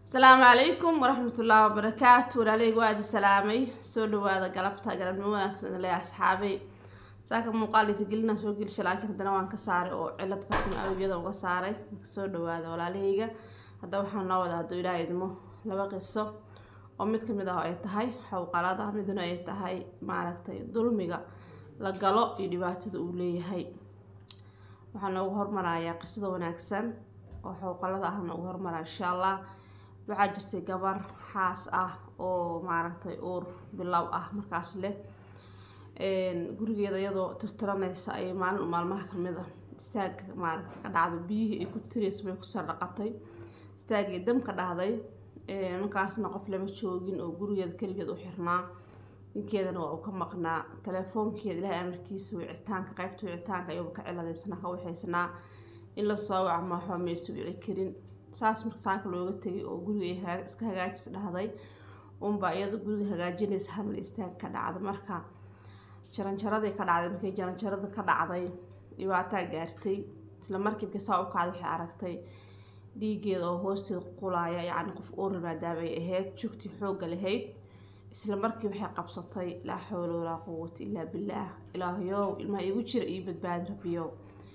asalaamu calaykum waraxmatullaahi wabarakaatu walaaleyga waa idi salaamay soo dhawaada galabta galabnimo wanaagsan le asxaabay saaka muuqaal irigelina soo gelisha laakiin haddana waan ka saaray oo cilad farsamo awgeeda uga saaray marka soo dhawaada walaalahayga hadda waxaan noo wada hadduu ilaaha idmo laba qiso oo mid kamid ah ay tahay xowqalada midna ay tahay maaragtay dulmiga la galo iyo dhibaatada uu leeyahay waxaa noogu hormarayaa qisada wanaagsan oo xowqalada ah noogu hormaraa insha allah waxaa jirtay gabar xaas ah oo maaragtay uur bilow ah markaas leh gurigeeda iyadoo tirtiranaysa ayay maalin maalmaha kamid ah istaag maaragtay ka dhacdo biyihii ay ku tiraysa bay kusoo dhaqatay istaagii dam ka dhahday markaasna qof lama joogin oo gurigeeda keligeed u xirnaa ninkeedana waa uu ka maqnaa telefoonkeeda ilaahay amarkiisa wicitaanka qaybta wicitaanka ayuuba ka ciladaysanaa ka waxaysnaa in la soo waca ma waxba maysu wici karin saas marka saaka looga tegay oo guriga iska hagaajis dhahday unbaa iyada guriga hagaajinaysa hamal istaag ka dhacda marka jaranjaradii ka dhacday markay jaranjarada ka dhacday dhibaataa gaartay isla markiibka saa u kacda waxay aragtay dhiigeeda oo hoosteeda qulaya yacni qof uurl maadaama ay ahayd jugtii xoogga lahayd isla markii waxay qabsatay laa xawla walaa quwata illaa billaah ilaahayow ilmaha iigu jira iyo badbaadi rabbiyow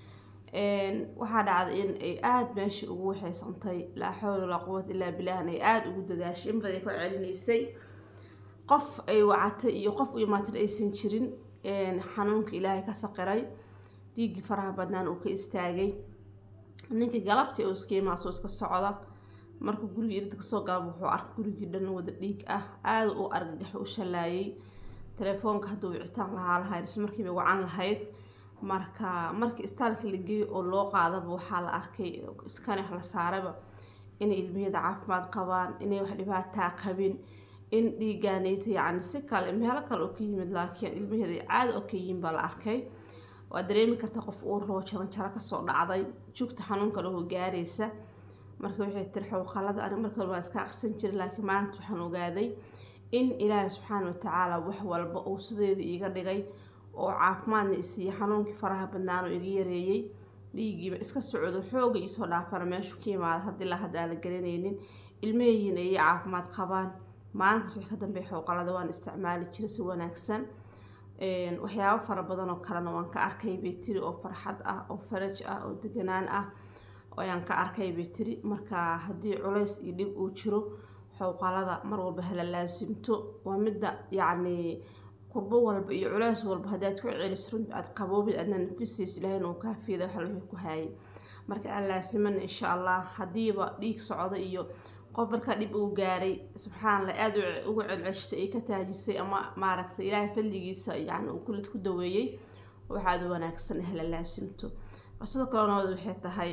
waxaa dhacday in ay aada meeshii ugu waxaysantay laa xawla walaa quwata illaa billaahn ay aada ugu dadaashay in baday ka celinaysay qof ay wacatay iyo qof u imaatan aysan jirin xanuunka ilaahay ka saqiray dhiiggii faraha badnaan uu ka istaagay ninkii galabtii oo iska imaasoo iska socda markuu gurigii irid kasoo galaba wuxuu arkay gurigii dhan wada dhiig ah aada u argagax u shalaayay telefoonka hadduu wicitaan lahaa lahayd isla markiiba wacan lahayd marka markii istaalka la geeyey oo loo qaadaba waxaa la arkay iskani wax la saaraba inay ilmiyada caafimaad qabaan inay wax dhibaataa qabin in dhiigaaneyta yacni si kale meelo kale oo ka yimid laakiin ilmaheeda caada oo ka yimin baa la arkay waa dareemi karta qof uur loo jaranjaro kasoo dhacday jugta xanuunka lahoo gaaraysa marka waxay tiri xowqalada ani markale waa iska aqrisan jiray laakiin maalinta waxaan ogaaday in ilaahay subxaana watacaala wax walba uu sideeda iiga dhigay oo caafimaadna isiiya xanuunkii faraha badnaan oo iga yareeyey dhiigiiba iska socdo xooga iisoo dhaafana meeshu ka yimaada haddii la hadda aan la garanaynin ilmahayiina ayay caafimaad qabaan maalinkaas wax ka dambeey xowqalada waan isticmaali jiray si wanaagsan waxyaabo fara badan oo kalena waan ka arkay bay tiri oo farxad ah oo faraj ah oo deganaan ah ayaan ka arkay bay tiri marka haddii culays iyo dhib uu jiro xowqalada mar walba hala laasimto waa midda yacni kurbo walba iyo culays walba haddaad ku celis runti aad qaboobid aadna nafisayso ilaahayna uu kaafiyada wax wixii ku haayay marka aan laasimana insha allah haddiiba dhiig socda iyo qof markaa dhib uu gaaray subxaanallah aada uga celceshtay ay ka taajisay ama maaragtay ilaahay fadligiisa yani uu kulid ku daweeyey waxaad wanaagsan hala laasimto sidoo kale nabad waxay tahay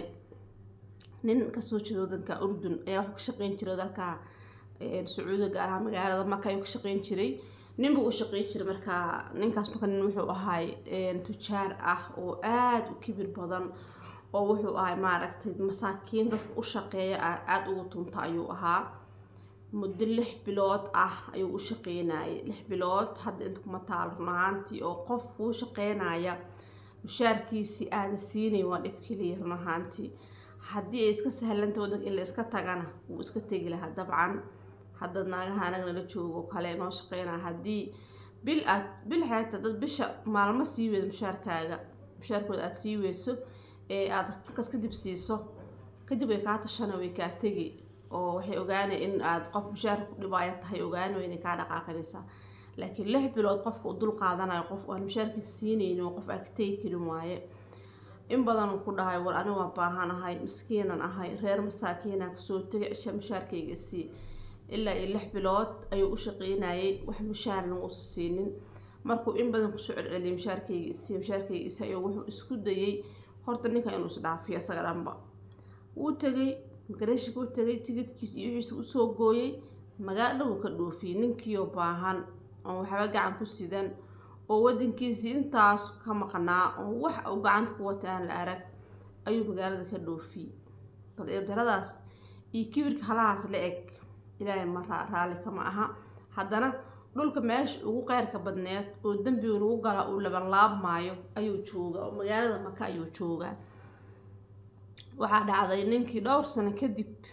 nin kasoo jeeda wadanka urdun ayaa wuxuu ka shaqeyn jiray dalka sacuudiga gaar ahaan magaalada maka ayuu ka shaqeyn jiray ninbuu u shaqeyn jiray markaa ninkaas marka nin wuxuu ahay tujaar ah oo aada u kibir badan oo wuxuu ahay maaragtay masaakiin dadka u shaqeeya aada ugu tunta ayuu ahaa muddo lix bilood ah ayuu u shaqeynayay lix bilood hadda inta kuma taalo run ahaantii oo qof kuu shaqeynaya mushaarkiisii aada siinay waa dhib keliya run ahaantii haddii ay iska sahlanta wadanka in la iska tagana wuu iska tegi lahaa dabcan hadda naagaha anaga nala joogo kale noo shaqeynaya haddii bil aad bil xeeta dad bisha maalmo sii weyda mushaarkaaga mushaarkooda aada sii weyso ee aada markaas kadib siiso kadib way kaa tashana way kaa tegi oo waxay ogaanay in aad qof mushaarka ku dhibaaya tahay ogaani inay kaa dhaqaaqinaysaa laakiin lix bilood qofka u dul qaadanayo qof aan mushaarkiisa siinaynin oo qof aad tegi karin waaye in badan uu ku dhahay war ani waa baahanahay miskiinan ahay reer masaakiinaan kasoo tegay cisha mushaarkayga sii ilaa iyo lix bilood ayuu u shaqeynayay wax mushaarna uusa siinin markuu in badan kusoo celceliyay mushaarkayga isii mushaarkayga isi ayuu wuxuu isku dayay horta ninka inuu is dhaafiyo isaga dhanba wuu tegay magareeshinka u tegay tigidkiisa iyo wixiisa usoo gooyay magaalo wuu ka dhoofiyey ninkiioo baahan oon waxba gacan ku sidan oo wadankiisii intaas ka maqnaa oo wax uu gacanta ku wata aan la arag ayuu magaalada ka dhoofiyey bal eebdaradaas iyo kibirka halahaas la eg ilaahay ma raalli kama aha haddana dhulka meesha ugu qeyrka badneed oo dembiga lagu gala uu labanlaabmaayo ayuu joogaa oo magaalada maka ayuu joogaa waxaa dhacday ninkii dhowr sano kadib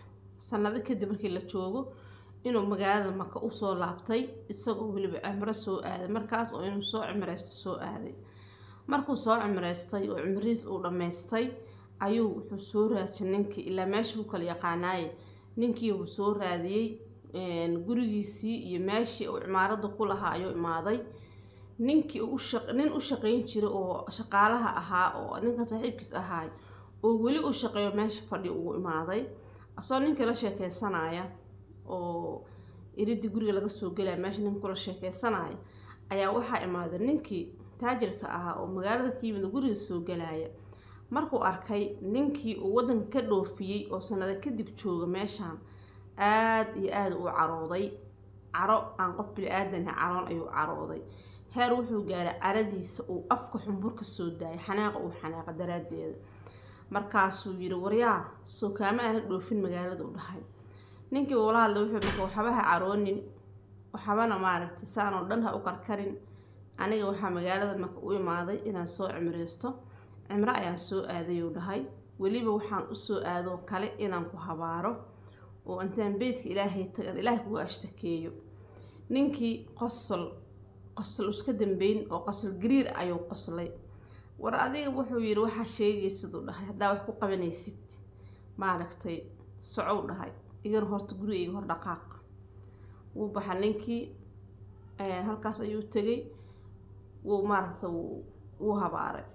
sanado kadib markii la joogo inuu magaalada maka usoo laabtay isagoo weliba cimro soo aaday markaas oo inuu soo cimreysto soo aaday markuu soo cimreystay oo cimrihiis uu dhammaystay ayuu wuxuu soo raajay ninkii ilaa meesha u kala yaqaanaaye ninkii uu soo raadiyey gurigiisii iyo meeshii uu cimaarada ku lahaa ayuu imaaday ninkii nin u shaqeyn jiray oo shaqaalaha ahaa oo ninka saaxiibkiis ahaay oo weli u shaqeeyo meesha fadhi ugu imaaday asoo ninkii la sheekeysanaya oo iridii guriga laga soo gelaya meesha ninka kula sheekeysanaya ayaa waxaa imaaday ninkii taajirka ahaa oo magaalada ka yimid guriga soo gelaya markuu arkay ninkii uu wadanka ka dhoofiyey oo sanado kadib jooga meeshaan aada iyo aada u carooday caro aan qof bili-aadan caroon ayuu carooday heer wuxuu gaaray caradiisa uu afka xumbur ka soo daayay xanaaqa uu xanaaqa daraaddeeda markaasuu yiri waryaa soo kaama aana dhoofin magaalada u dhahay ninkii uula hadlay wuxuu marka waxba ha caroonin waxbana maaragtay saan oo dhan ha u karkarin aniga waxaa magaalada marka u imaaday inaan soo cimreysto cimro ayaan soo aadayuu dhahay weliba waxaan usoo aadoo kale inaan ku habaaro oo intaan beydka ilaahay tagan ilaahay kuga ashtakeeyo ninkii qosol qosol iska dambeyn oo qosol gariir ayuu qoslay war adiga wuxuu yidhi waxaa sheegaysiduu dhahay haddaa wax ku qabanaysid maaragtay socow dhahay igana horta gurigayga hor dhaqaaq wuu baxa ninkii halkaas ayuu tegay wuu maaragta wuu habaaray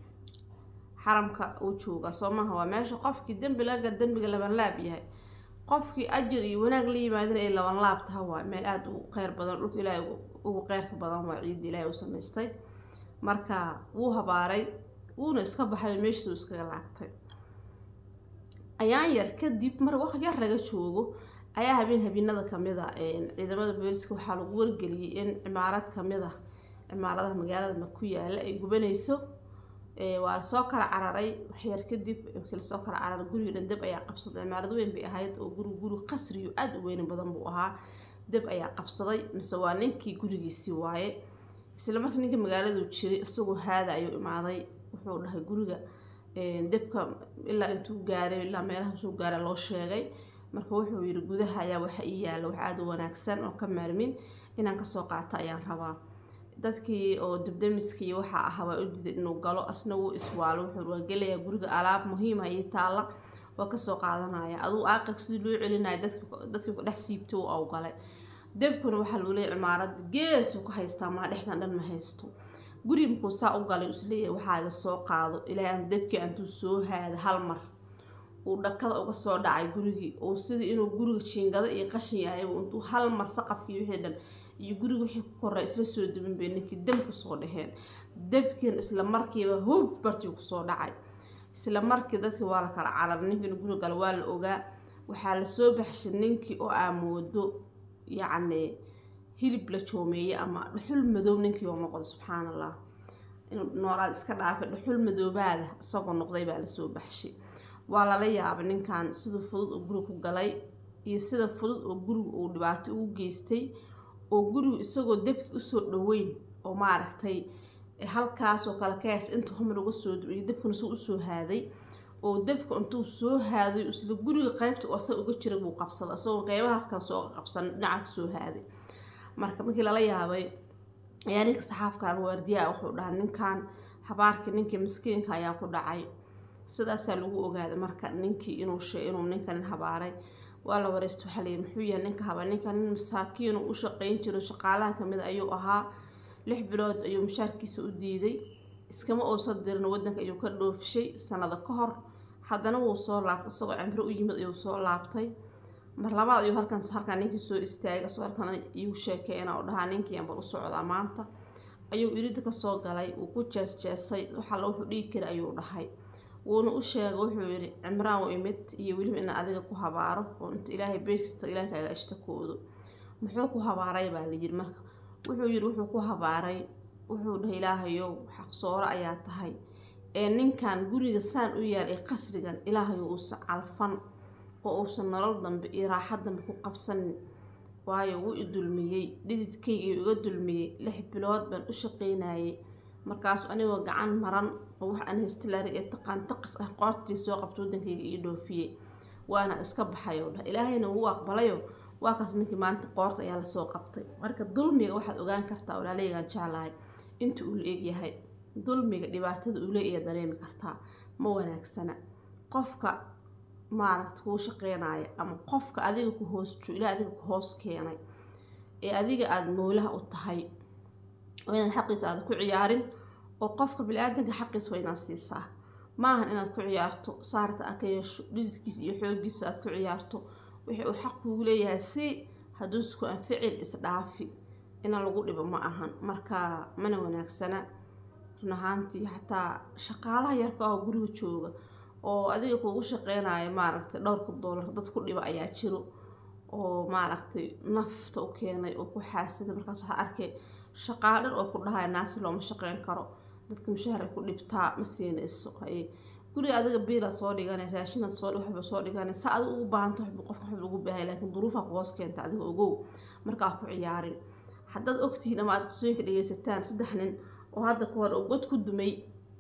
xaramka uu joogaa soo maaha waa meesha qofkii dembi laga dembiga laban laab yahay qofkii ajir iyo wanaag la yimaadana ay laban laab taha waa meel aada u qeyr badan dhulka ilaahay ugu qeyrka badan waa ciidda ilaahay u samaystay marka wuu habaaray wuuna iska baxay meeshiisuu iskaga laabtay ayaan yar kadib mar wax yar laga joogo ayaa habeen habeenada kamid a ciidamada booliska waxaa lagu wargeliyey in cimaarad kamid a cimaaradaha magaalada ku yaala ay gubanayso waa lasoo kala cararay waxyar kadib markii lasoo kala cararay guriga dhan deb ayaa qabsaday cimaarad weyn bay ahayd oo guri guri qasriyo aada u weyni badan buu ahaa deb ayaa qabsaday mise waa ninkii gurigiisii waaye isla markii ninka magaaladu jiray isagoo haada ayuu imaaday wuxuu dhahay guriga debka ilaa intuu gaaray ilaa meelaha soo gaaray loo sheegay marka wuxuu yiri gudaha ayaa waxa ii yaala wax aada u wanaagsan oo ka maarmin inaan kasoo qaato ayaan rabaa dadkii oo debdemiska iyo waxaa ahaa waa u diiday inuu galo asna wuu iswaalo wuxuu waa gelayaa guriga alaab muhiima iyo taalla waa kasoo qaadanaya aduu aaqirka sidii loo celinaya dadkii ku dhex siibtay uu awgalay debkuna waxaa lagu leeyahy cimaarada geesuu ka haystaa maa dhexdan dhan ma haysto guri markuu saa u galay isleeyahay waxaaga soo qaado ilaahay aan debkii antuu soo haada hal mar uu dhakada uga soo dhacay gurigii oo sidii inuu guriga jiingado iyo qashin yahay intuu hal mar saqafkii wixii dhan iyo guriga wixii ku koray isla soo dubin bay ninkii dab kusoo dhaheen dabkiina isla markiiba huf bartii kusoo dhacay isla markii dadkii waa la kala carar ninkiina guriga gala waa la ogaa waxaa lasoo baxshay ninkii oo aamoodo yacni hilib la joomeeyey ama dhuxul madow ninkii oo noqday subxaan allah inuu noolaad iska dhaafay dhuxul madoobaada isagoo noqday baa lasoo baxshay waa lala yaabay ninkan siduu fudud oo guriga ku galay iyo sida fudud oo guriga uu dhibaato ugu geystay oo gurigu isagoo debki usoo dhaweyn oo maaragtay halkaasoo kale kaas intuu humar uga soo iyo debkuna suu usoo haaday oo debka intuu soo haaday isla guriga qeybta oo asaga uga jira buu qabsaday isagoo qeybahaas kale soo qabsan dhinaca kasoo haaday marka markii lala yaabay ayaa ninka saxaafka ama waardiyaha wuxuu dhahaa ninkan habaarkii ninkii miskiinka ayaa ku dhacay sidaasaa lagu ogaaday marka ninkii inuu she inuu ninka nin habaaray waa la wareysta waxaa layihi muxuu yahay ninka habaa ninka nin masaakiinu u shaqeyn jiro shaqaalaha kamid ayuu ahaa lix bilood ayuu mushaarkiisa u diiday iskama uusan dirin wadanka ayuu ka dhoofishay sanado ka hor haddana wuu soo laabtay isagoo cimro u yimid ayuu soo laabtay mar labaad ayuu halkan halkaa ninkii soo istaagay isagoo halkan igu sheekeena oo dhahaa ninkii bal u socdaa maanta ayuu irida kasoo galay wuu ku jeesjeesay waxalla wuxuu dhigi kara ayuu dhahay wuuna u sheegay wuxuu yihi cimraan u imid iyo weliba inaan adiga ku habaaro oo inta ilaahay beeskasta ilaahay kaaga ashtakoodo muxuu ku habaaray baa layiri marka wuxuu yiri wuxuu ku habaaray wuxuu dhahay ilaahayow xaqsooro ayaa tahay ee ninkan guriga saan u yaal ee qasrigan ilaahayo uusan calfan oo uusan nolol dambe iyo raaxa dambe ku qabsanin waayo wuu i dulmiyey dhididkayga iga dulmiyey lix bilood baan u shaqeynayay markaas anigoo gacan maran oo wax aan haystilaari ee taqaan taqis ah qoortii soo qabta wadankayga ii dhoofiyey waana iska baxay oo dhah ilaahayna wuu aqbalayo waa kaas ninkii maanta qoorta ayaa lasoo qabtay marka dulmiga waxaad ogaan kartaa walaaleygaan jeclahay inta uu la egyahay dulmiga dhibaatada uu leeyahay dareemi kartaa ma wanaagsana qofka maaragta kuu shaqeynaya ama qofka adiga ku hoos joo ilaa adiga ku hoos keenay ee adiga aada moolaha u tahay oo inaad xaqiisa aada ku ciyaarin oo qofka bili-aadanka xaqiisa waa inaad siisaa maahan inaad ku ciyaarto saarta aad ka yeesho dhidiskiisa iyo xoogiisa aad ku ciyaarto wixii uu xaq kuugu leeyahay si hadduu isku anficil isdhaafi ina lagu dhibo ma ahan marka mana wanaagsana run ahaantii xataa shaqaalaha yarka ah oo guriga jooga oo adiga kuugu shaqeynaya maaragtay dhowrka doolar dad ku dhiba ayaa jiro oo maaragtay nafta u keenay oo ku xaasida markaas waxaa arkay shaqaalo dhan oo ku dhahaya naasi looma shaqeyn karo dadka mushaahar ay ku dhibtaa ma siinayso haye guriga adiga biilaad soo dhigana raashinaad soo waxba soo dhigana sa adiga ugu baahanta waxba qofka waxba ugu baahay laakiin duruufaa ku hoos keenta adiga ogow markaa ku ciyaarin haddaad ogtihiin ama aad qisooyinka dhegeysataan saddex nin oo hadda ka hor oo god ku dumay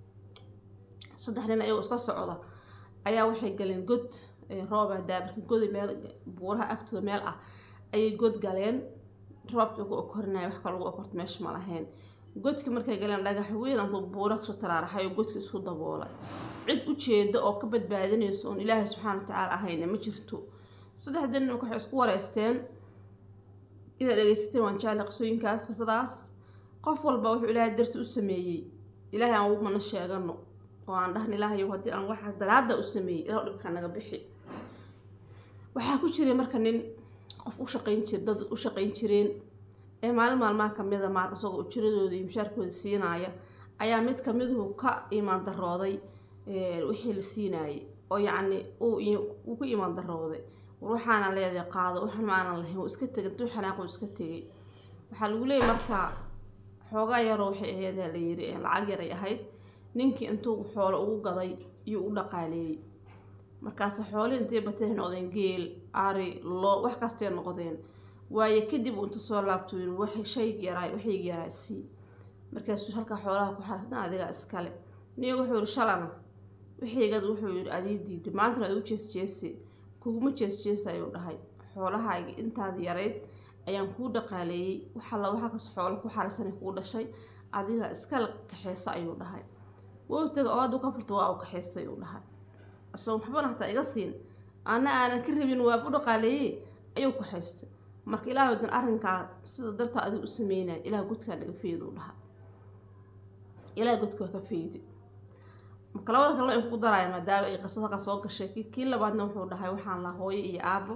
saddex nin ayagoo iska socda ayaa waxay galeen god roobaa daabarka goda meel buuraha agtooda meel ah ayay god galeen roobkii ku okorinaya wax ka lagu okorto meesha ma lahayn godki markay galeen dhagax weyn antuu buura kasoo taraaraxay oo godki isku daboolay cid u jeeda oo ka badbaadinayso oon ilaahay subxaana watacaala ahayna ma jirto saddexdii nin waxay isku wareysteen inaad dhegeysateen waan jecla qisooyinkaas qisadaas qof walba wuxuu ilaahay darti u sameeyey ilaahay aan ugu mana sheegano oo aan dhahna ilaahay haddii aan waxaas daraada u sameeyey ilaa dhibka naga bixi waxaa ku jiray marka nin qof u shaqayn jir dad u shaqayn jireen ee maalin maalmaha kamid a maarta isagoo ujiradooda iyo mushaarkooda siinaaya ayaa mid kamiduhu ka imaan darooday wixii la siinaayay oo yacni uu ku imaan darooday war waxaana leedahay qaado waxaan maanan lahayn wuu iska tegay intuu xanaaquu iska tegay waxaa lagu leeyay marka xoogaa yaroo waxay ahayd la yiri lacag yaray ahayd ninkii intuu xoolo ugu gaday iyuu u dhaqaaleeyey markaase xoolihii intay batay noqdeen geel ari loo wax kastay noqdeen waaye kadib uu inta soo laabto yiri waxay shayg yaraay waxayg yaraa sii markaasuu halkaa xoolaha ku xarasna adigaa iskale niga wuxuu yiri shalana wixiigad wuxuu yiri adii diiday maantana ad u jeesjeesi kuguma jeesjeesa ayuu dhahay xoolahayga intaada yarayd ayaan kuu dhaqaaleeyey waxalla waxaa kas xoolo ku xarisanay kuu dhashay adigaa iskale kaxeysa ayuu dhahay wou taga oo hadduu ka furto waa uu kaxeystay uu dhahay asagoo waxbana hataa iga siin ana aanan ka rabin waaba u dhaqaaleeyey ayuu kaxeystay marka ilaahay wadan arrinkaa sida dartaa adiga u sameynaya ilaah godkaa naga feedi u dhaha ilaah godka waa ka feedi marka labada kale in kugu daraya maadaama ay qisada ka soo gashay kii labaadna wuxuu dhahay waxaan lahaa hooyo iyo aabo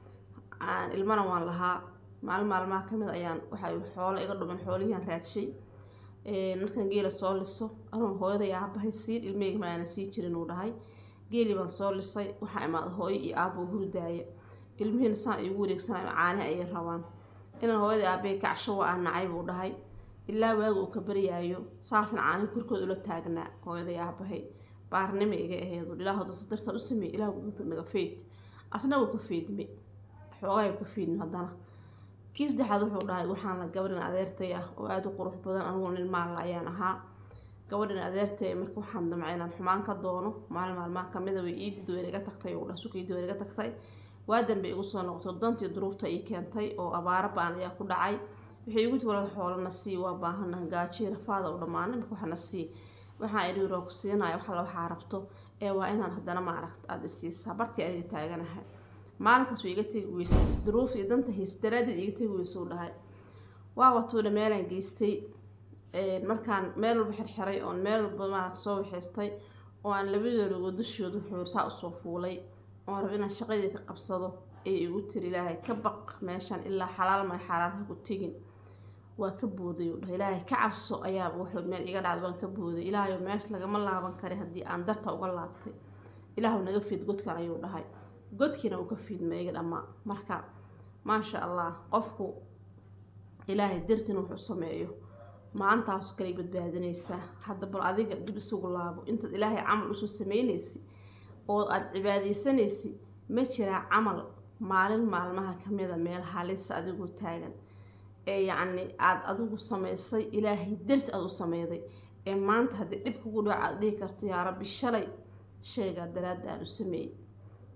aan ilmana waan lahaa maalin maalmaha kamid ayaan waxay xoolo iga dhuman xoolihiiaan raadshay markaan geela soo liso anuun hooyada iyo aabahay siin ilmeyga ma aanan siin jirin uu dhahay geelii baan soo lisay waxaa imaada hooyo iyo aabo hurdaaya ilmihiina saan igu wareegsanayo caanihi ayay rabaan inaan hooyadii aabbahay kacsho waa aan nacay buu dhahay ilaa waaga uu ka baryaayo saasna caanihi korkooda ula taagnaa hooyaday aabahay baarnima iga aheedu ilaahu dasa dartaad u sameey ilaahu naga feyd asna wuu ka feydme xoogaa ka feydme haddana kii saddexaad wuxuu dhahay waxaan la gabadhin adeertay ah oo aada u qurux badan anigoo nin maalla ayaan ahaa gabadhin adeertay marka waxaan damcay inaan xumaan ka doono maalin maalmaha kamida way iidid way naga tagtay oo dhah sukaydii way naga tagtay waa danbe igu soo noqotay dantii duruufta ii keentay oo abaaro baan ayaa ku dhacay waxay igu tiwalada xoolana sii waa baahana gaajiya rafaada u dhammaanay marka waxna sii waxaan idhi waa ku siinaya waxalla waxaa rabto ee waa inaan haddana maaragta aada isiisaa bartii aniga taaganahay maalinkaas way iga tegi weysay duruufta iyo danta haysa daraaddeed iga tegi weysa u dhahay waa watuuna meelaan geystay markaan meel walba xirxiray oon meel walba maaragta soo waxaystay oo aan labadooda dushooda wuxuu saa usoo fuulay oon raba inaan shaqadii ka qabsado ee igu tiri ilaahay ka baq meeshan ilaa xalaal may xaalaal ha ku tegin waa ka booday uu dhahay ilaahay ka cabso ayaaba wuxuu meel iga dhacda waan ka booday ilaahayo mees lagama laaban kari haddii aan darta uga laabtay ilaahu naga fiid godkan ayuu dhahay godkiina uu ka fiidma iga dhammaa marka maasha allah qofku ilaahay darsin wuxuu sameeyo maantaasu kalay badbaadinaysaa hadda bal adiga dib isugu laabo intaad ilaahay camal usoo sameynaysi oo aada cibaadeysanaysi ma jiraa camal maalin maalmaha kamida meel halisa adigoo taagan ee yacni aada adigu samaysay ilaahay darti aada u sameyday ee maanta haddii dhib kugu dhaco aada dhihi karto yaa rabbi shalay sheegaa daraadda aan u sameeyey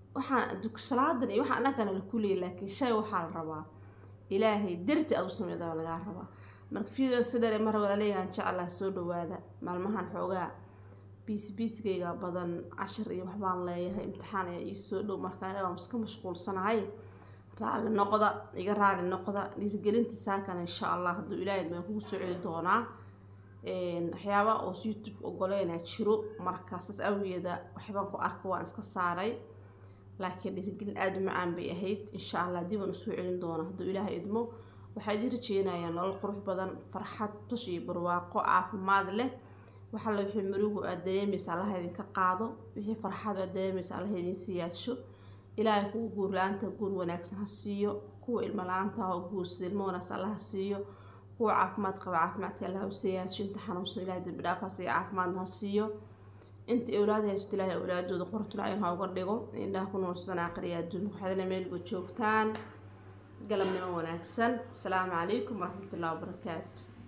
waxaan salaadan iyo waxaan annagana la kuleeyay laakiin shay waxaa la rabaa ilaahay darti aad u sameedaa lagaa rabaa marka video sidare mar walaaleeyahan jeclaa soo dhawaada maalmahan xoogaa biisi biisigayga badan cashar iyo waxbaan leeyahay imtixaan ayaa ii soo dhow marka aniga waan iska mashquulsanahay raali noqda iga raali noqda dhiirigelinta saakana insha allah hadduu ilaahay baan kugu soo celi doonaa waxyaaba oo youtube ogoleynaa jiro marka saas awgeeda waxbaan ku arka waan iska saaray laakiin dhiirigelin aada u macaan bay ahayd insha allah dib aan usoo celin doona hadduu ilaahay idmo waxaa idin rajeynayaa nolol qurux badan farxad tush iyo barwaaqo caafimaad leh waxaa la wixii marigu aad dareemaysa allaha idinka qaado wixii farxad aad dareemaysa allaha idin siyaasho ilaahay kuwa guur la-aanta guur wanaagsan ha siiyo kuwa ilmo la-aanta oo guursada ilmo wanaagsan allah ha siiyo kuwa caafimaad qaba caafimaadka allah u siyaasho inta xanuunsan ilahay dambi dhaafaas iyo caafimaadna ha siiyo inta awlaad haysta ilaahay awlaadooda qortulacyn ha uga dhigo indhaha ku noolsan aakhiriya adduunka waxaadna meelba joogtaan galabnimo wanaagsan asalaamu calaykum waraxmatullahi wabarakaatu